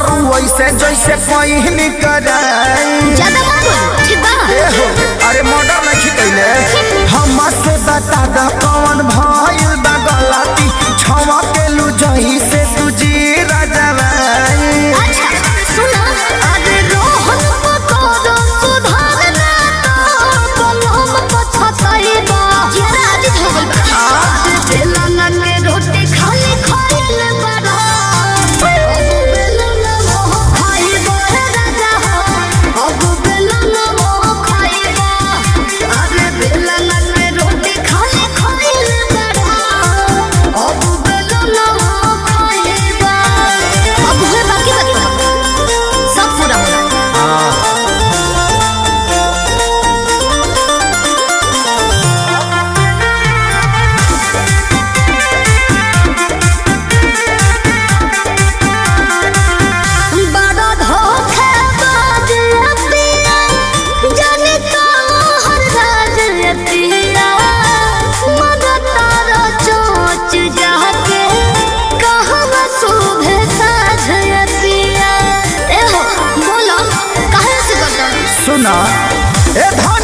वैसे जैसे पहिन कराई ज्यादा मत बोलो ठीक बा ए हो अरे मर्डर नहीं कैले हमसे बता द कौन भइल बा गलती छवा के लू जही से तुझी राजवाई अच्छा सुना अरे रोहन पकोड़ो सुधारना तो बलम पछताई बा जरा आदि हो गइल बा आज बेलना के रोटी खाली खाइल बड़ा अब बेलना मोह खाई बा राजा हो अब बेलना मोह खाई बा अरे बेलना के रोटी खाली खाइल बड़ा अब बेलना मोह खाई बा अब हुए बाकी बात सब पूरा होना बड़ा धोखेबाज पिया, जाने कहाँ राज पिया। मगर तारा चोंच जाके, कहवा शोभे साझ पिया। ए हो, बोलो, काहे से करता? सुना ए धन